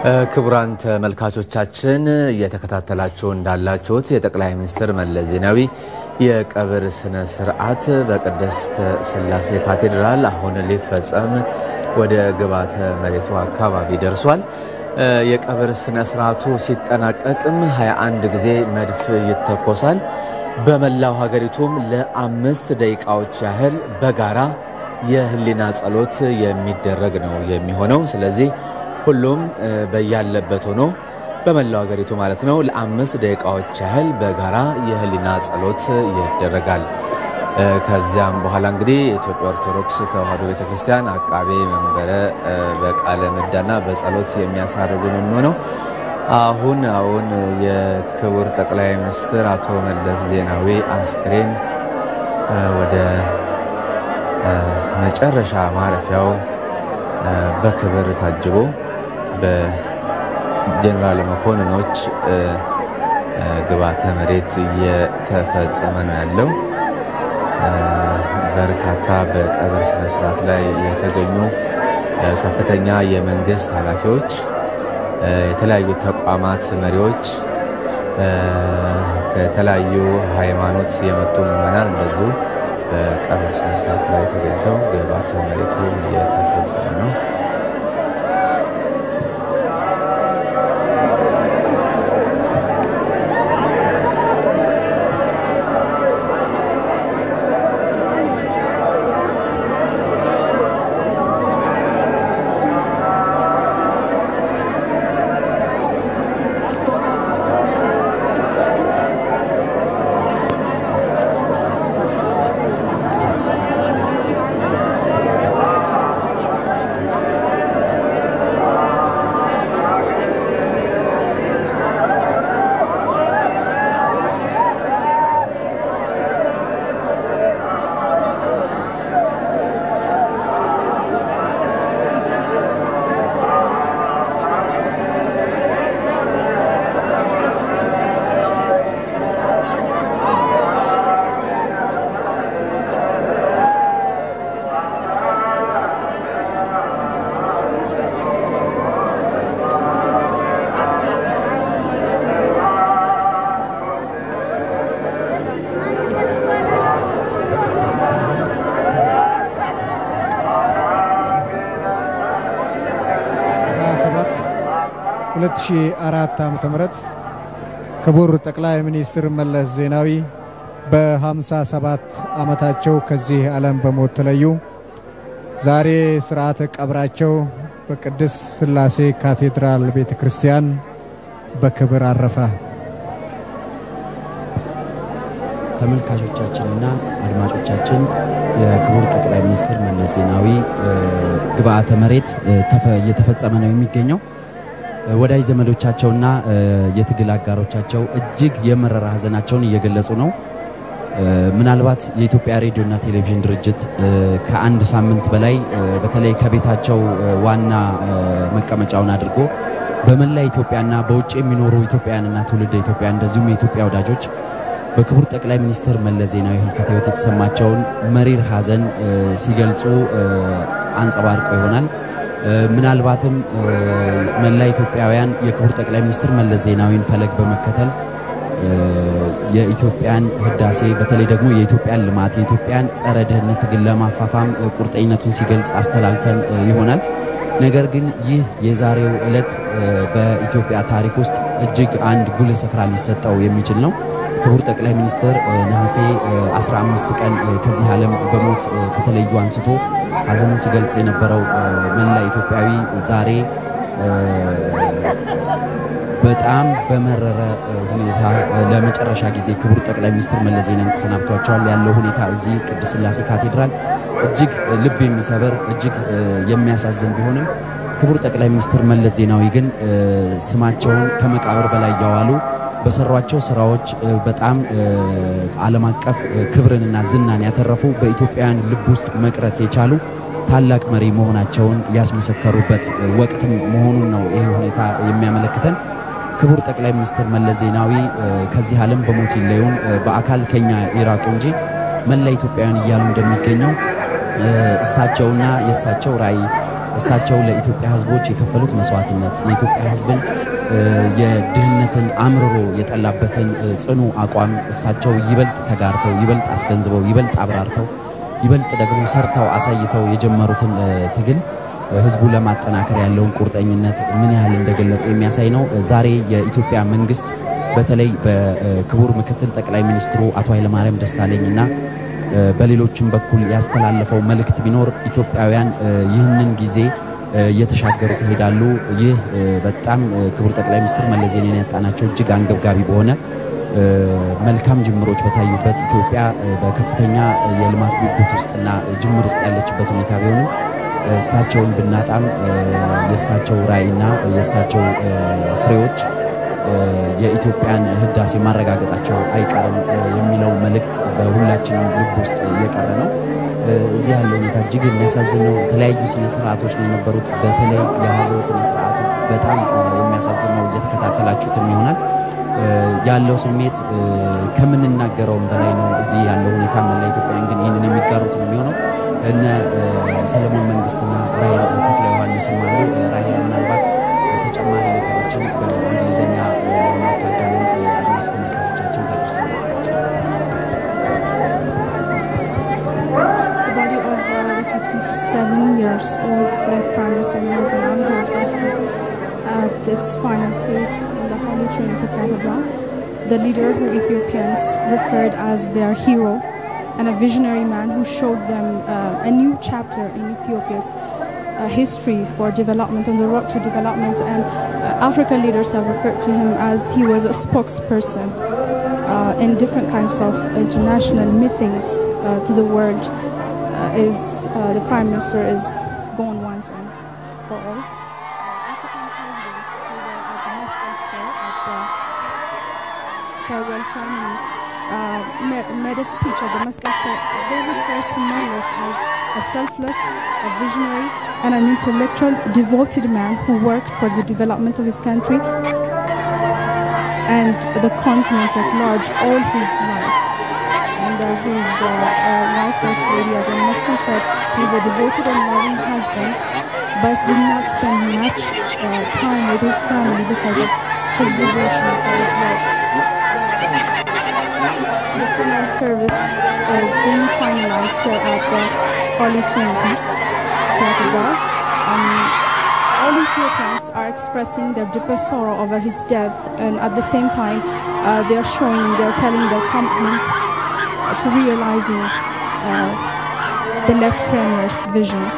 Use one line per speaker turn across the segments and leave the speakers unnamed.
ክቡራን ተመልካቾቻችን እየተከታተላችሁ እንዳላችሁት የጠቅላይ ሚኒስትር መለስ ዜናዊ የቀብር ስነ ስርዓት በቅድስት ሥላሴ ካቴድራል አሁን ሊፈጸም ወደ ግብዓተ መሬቱ አካባቢ ደርሷል። የቀብር ስነ ስርዓቱ ሲጠናቀቅም 21 ጊዜ መድፍ ይተኮሳል። በመላው ሀገሪቱም ለአምስት ደቂቃዎች ያህል በጋራ የህሊና ጸሎት የሚደረግ ነው የሚሆነው። ስለዚህ ሁሉም በያለበት ሆኖ በመላው ሀገሪቱ ማለት ነው ለአምስት ደቂቃዎች ያህል በጋራ የህሊና ጸሎት ይደረጋል። ከዚያም በኋላ እንግዲህ የኢትዮጵያ ኦርቶዶክስ ተዋሕዶ ቤተክርስቲያን አቃቤ መንበረ በቃለ ምዕዳና በጸሎት የሚያሳርጉ ነው የሚሆነው። አሁን አሁን የክቡር ጠቅላይ ሚኒስትር አቶ መለስ ዜናዊ አስክሬን ወደ መጨረሻ ማረፊያው በክብር ታጅቦ በጀኔራል መኮንኖች ግብዓተ መሬት እየተፈጸመ ነው ያለው። በርካታ በቀብር ስነ ስርዓት ላይ የተገኙ ከፍተኛ የመንግስት ኃላፊዎች፣ የተለያዩ ተቋማት መሪዎች፣ ከተለያዩ ሃይማኖት የመጡ ምዕመናን እንደዚሁ በቀብር ስነ ስርዓት ላይ ተገኝተው ግብዓተ መሬቱ እየተፈጸመ ነው።
ሁለት ሺህ አራት ዓመተ ምህረት ክቡር ጠቅላይ ሚኒስትር መለስ ዜናዊ በ57 ዓመታቸው ከዚህ ዓለም በሞት ተለዩ። ዛሬ ስርዓተ ቀብራቸው በቅድስት ሥላሴ ካቴድራል ቤተ ክርስቲያን በክብር አረፈ።
ተመልካቾቻችንና አድማጮቻችን የክቡር ጠቅላይ ሚኒስትር መለስ ዜናዊ ግብዓተ መሬት እየተፈጸመ ነው የሚገኘው። ወዳጅ ዘመዶቻቸውና የትግል አጋሮቻቸው እጅግ የመረራ ሐዘናቸውን እየገለጹ ነው። ምናልባት የኢትዮጵያ ሬዲዮና ቴሌቪዥን ድርጅት ከአንድ ሳምንት በላይ በተለይ ከቤታቸው ዋና መቀመጫውን አድርጎ በመላ ኢትዮጵያና በውጭ የሚኖሩ ኢትዮጵያውያንና ትውልደ ኢትዮጵያ እንደዚሁም የኢትዮጵያ ወዳጆች በክቡር ጠቅላይ ሚኒስትር መለስ ዜናዊ ሕልፈተ ሕይወት የተሰማቸውን መሪር ሐዘን ሲገልጹ አንጸባርቀው ይሆናል። ምናልባትም መላ ኢትዮጵያውያን የክቡር ጠቅላይ ሚኒስትር መለስ ዜናዊን ፈለግ በመከተል የኢትዮጵያን ህዳሴ በተለይ ደግሞ የኢትዮጵያን ልማት የኢትዮጵያን ጸረ ድህነት ትግል ለማፋፋም ቁርጠኝነቱን ሲገልጽ አስተላልፈን ይሆናል። ነገር ግን ይህ የዛሬው ዕለት በኢትዮጵያ ታሪክ ውስጥ እጅግ አንድ ጉልህ ስፍራ ሊሰጠው የሚችል ነው። ክቡር ጠቅላይ ሚኒስትር ነሐሴ 15 ቀን ከዚህ ዓለም በሞት ከተለዩ አንስቶ ሐዘኑን ሲገልጽ የነበረው መላ ኢትዮጵያዊ ዛሬ በጣም በመረረ ሁኔታ ለመጨረሻ ጊዜ ክቡር ጠቅላይ ሚኒስትር መለስ ዜናዊ ተሰናብቷቸዋል። ያለው ሁኔታ እዚህ ቅድስት ሥላሴ ካቴድራል እጅግ ልብ የሚሰበር እጅግ የሚያሳዝን ቢሆንም ክቡር ጠቅላይ ሚኒስትር መለስ ዜናዊ ግን ስማቸውን ከመቃብር በላይ እያዋሉ በሰሯቸው ስራዎች በጣም ዓለም አቀፍ ክብርንና ዝናን ያተረፉ በኢትዮጵያውያን ልብ ውስጥ መቅረት የቻሉ ታላቅ መሪ መሆናቸውን ያስመሰከሩበት ወቅትም መሆኑን ነው ይህ ሁኔታ የሚያመለክተን። ክቡር ጠቅላይ ሚኒስትር መለስ ዜናዊ ከዚህ ዓለም በሞት ይለዩን፣ በአካል ከኛ ይራቁ እንጂ መላ ኢትዮጵያውያን እያሉ እንደሚገኘው እሳቸውና የእሳቸው ራዕይ እሳቸው ለኢትዮጵያ ሕዝቦች የከፈሉት መስዋዕትነት የኢትዮጵያ ሕዝብን የድህነትን አምርሮ የጠላበትን ጽኑ አቋም እሳቸው ይበልጥ ተጋርተው ይበልጥ አስገንዝበው ይበልጥ አብራርተው ይበልጥ ደግሞ ሰርተው አሳይተው የጀመሩትን ትግል ህዝቡ ለማጠናከር ያለውን ቁርጠኝነት ምን ያህል እንደገለጸ የሚያሳይ ነው። ዛሬ የኢትዮጵያ መንግስት በተለይ በክቡር ምክትል ጠቅላይ ሚኒስትሩ አቶ ኃይለማርያም ደሳለኝ እና በሌሎችም በኩል ያስተላለፈው መልእክት ቢኖር ኢትዮጵያውያን ይህንን ጊዜ እየተሻገሩ ይሄዳሉ። ይህ በጣም ክቡር ጠቅላይ ሚኒስትር መለስ ዜናዊን ያጣናቸው እጅግ አንገብጋቢ በሆነ መልካም ጅምሮች በታዩበት ኢትዮጵያ በከፍተኛ የልማት ጉጉት ውስጥና ጅምር ውስጥ ያለችበት ሁኔታ ቢሆንም እሳቸውን ብናጣም የእሳቸው ራዕይና የእሳቸው ፍሬዎች የኢትዮጵያን ህዳሴ ማረጋገጣቸው አይቀርም የሚለው መልእክት በሁላችንም ልብ ውስጥ እየቀረ ነው። እዚህ ያለው ሁኔታ እጅግ የሚያሳዝን ነው። የተለያዩ ስነ ስርዓቶች ነው የነበሩት። በተለይ የሀዘን ስነ ስርዓቱ በጣም የሚያሳዝን ነው። እየተከታተላችሁትም ይሆናል። ያለው ስሜት ከምንናገረውም በላይ ነው። እዚህ ያለው ሁኔታ መላ ኢትዮጵያውያን ግን ይህንን የሚጋሩት ነው የሚሆነው። እነ ሰለሞን መንግስትና ራሄል ተክለ ዮሐንስም አሉ። ራሄል ምናልባት ተጨማሪ ነገሮችን በእንግሊዝኛ ለማታደሙ አድማጭ ተመልካቾቻችን ታደርሰናለች።
The body of uh, the 57 years old late Prime Minister Malala Zenawi has rested at its final place in the Holy Trinity Cathedral. The leader who Ethiopians referred as their hero and a visionary man who showed them uh, a new chapter in Ethiopia's uh, history for development on the road to development. And uh, African leaders have referred to him as he was a spokesperson uh, in different kinds of international meetings uh, to the world. Uh, is uh, the prime minister is gone once and for all. Uh, African presidents who were at the Moscow Square at the farewell ceremony uh, made, made a speech at the Moscow Square. They refer to Meles as a selfless, a visionary, and an intellectual, devoted man who worked for the development of his country and the continent at large all his life. And uh, his uh, uh, wife, First Lady, as Muslim said, he's a devoted and loving husband, but did not spend much uh, time with his family because of his devotion for his work. The funeral service is being finalized here at the Holy Trinity Cathedral. Um, all Ethiopians are expressing their deepest sorrow over his death, and at the same time, uh, they are showing, they are telling their commitment uh, to realizing uh, the late premier's visions.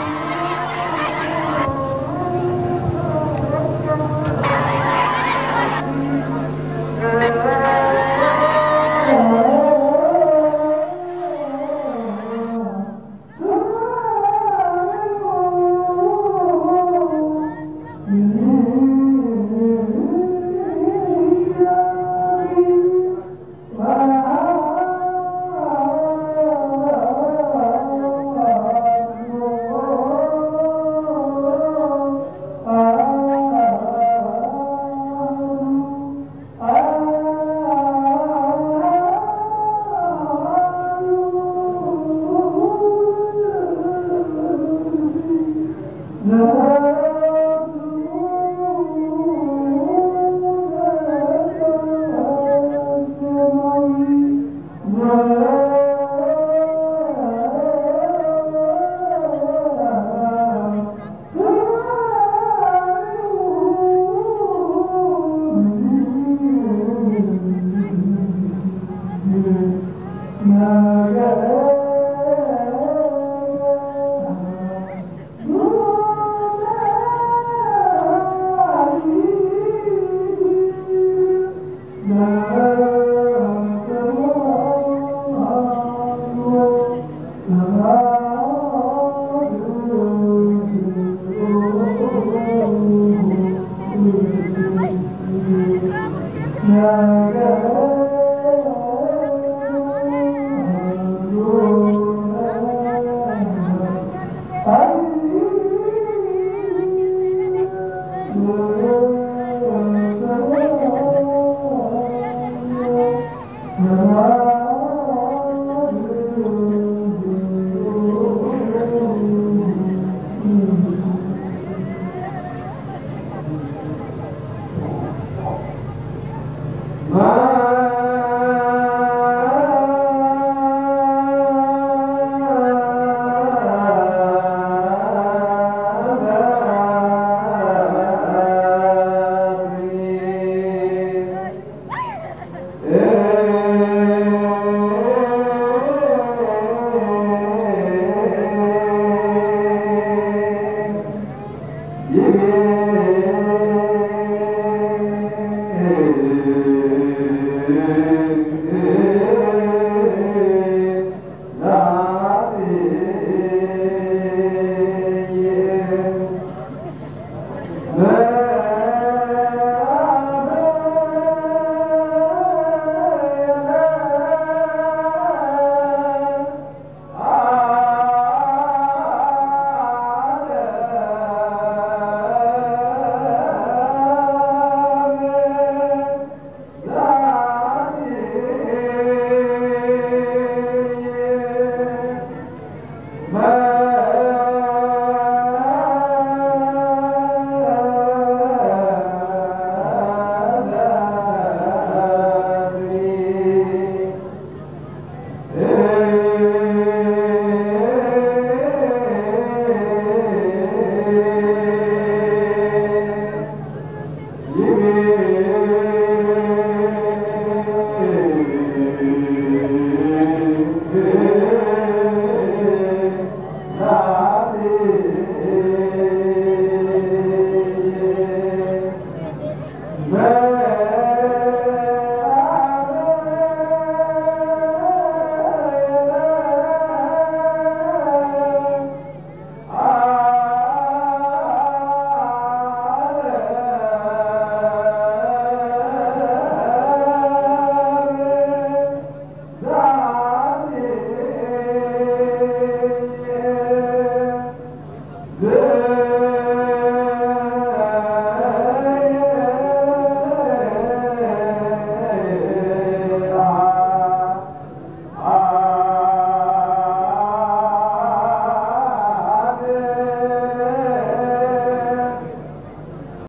Amen.